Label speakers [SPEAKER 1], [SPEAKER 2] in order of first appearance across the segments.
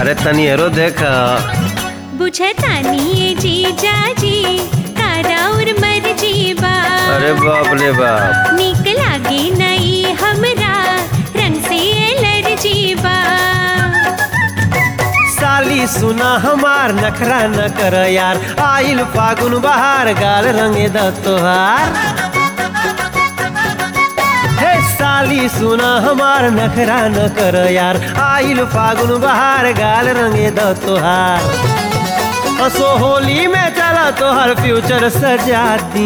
[SPEAKER 1] अरे तनी हेरो देख
[SPEAKER 2] बुझतानी ये जीजा जी तारा और मर्जी बा
[SPEAKER 1] अरे बाप रे बाप
[SPEAKER 2] निक लागे नई हमरा रंग से एलर्जी बा
[SPEAKER 1] साली सुना हमार नखरा न कर यार आइल फागुन बहार गाल रंगे द तोहार हे साली सुना हमार नखरा न कर यार आइल फागुन बहार गाल रंगे द तोहार असो होली में चला तोहर फ्यूचर सजा दी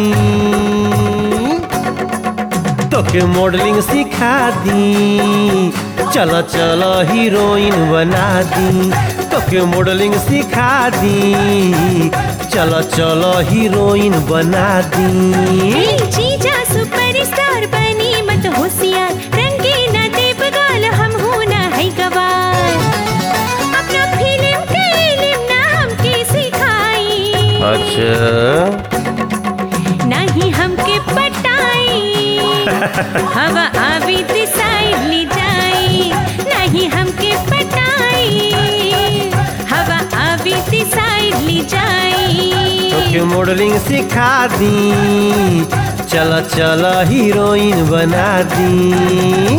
[SPEAKER 1] तोके मॉडलिंग सिखा दी चलो चलो हीरोइन बना दी तोके मॉडलिंग सिखा दी चलो चलो हीरोइन बना दी
[SPEAKER 2] ए जीजा सुपरस्टार बनी मत होशियार रंगे न देव गाल हम हो ना है गवार अपना फिल्म के इल्म ना हमके सिखाई
[SPEAKER 1] अच्छा
[SPEAKER 2] नहीं हमके पटाई हवा आवी साइड ले जाई नहीं हमके पटाई हवा आवी साइड ले जाई
[SPEAKER 1] तोके मॉडलिंग सिखा दी चलो चलो हीरोइन बना दी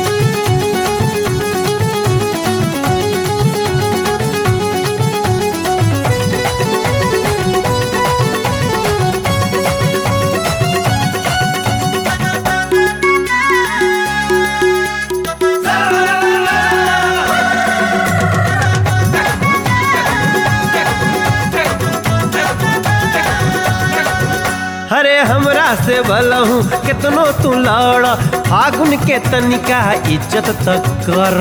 [SPEAKER 1] अरे हमरा से भलहू कितनो तू लड़ फागुन के तनिका इज्जत तक कर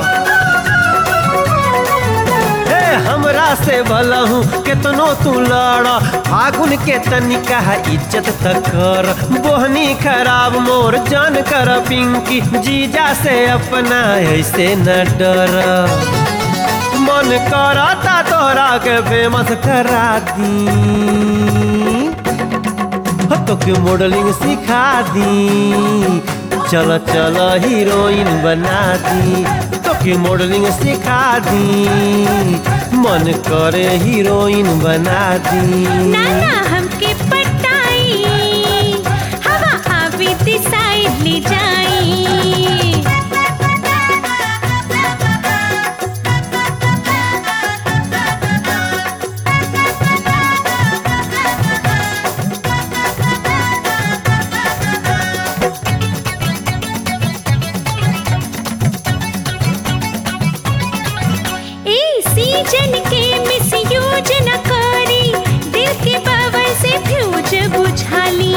[SPEAKER 1] हे हमरा से भलहू कितनो तू लड़ फागुन के तनिका इज्जत तक कर बोहनी खराब मोर जान कर पिंकी जीजा से अपना ऐसे न डर मन करता तोरा के फेमस करा दी हो तोके मॉडलिंग सिखा दी चलो चलो हीरोइन बना दी तोके मॉडलिंग सिखा दी मन करे हीरोइन बना दी
[SPEAKER 2] नाना हमके पटाई हवा आवी साइड ले जाई ए सीजन के मिसयूज न करी दिल के पावर से फ्यूज बुझाली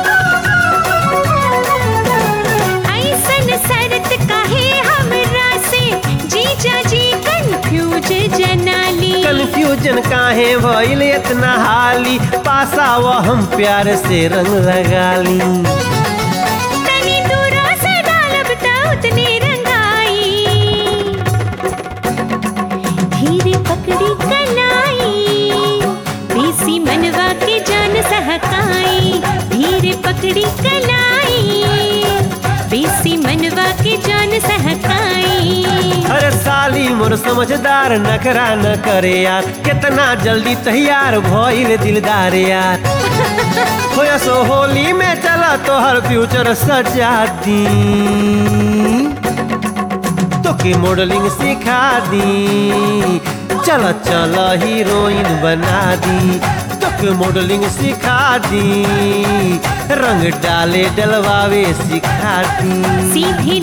[SPEAKER 2] ऐसन शरत काहे हमरा से जीजा जी कंफ्यूज जनाली
[SPEAKER 1] कंफ्यूजन काहे भइल इतना हाली पासा वो हम प्यार से रंग लगा ली
[SPEAKER 2] तनी दूरा से डालब त उतने रंगाई धीरे पकड़ी कलाई बेसी मनवा के जान सहकाई धीरे पकड़ी कलाई बेसी मनवा के जान सहकाई
[SPEAKER 1] अरे साली मोर समझदार नखरा न करे यार कितना जल्दी तैयार भइल दिलदार यार होया सो होली में चला तोहर फ्यूचर सजा दी तोके मॉडलिंग सिखा दी चलो चलो हीरोइन बना दी तोके मॉडलिंग सिखा दी रंग डाले डलवावे सिखा दी
[SPEAKER 2] सीधी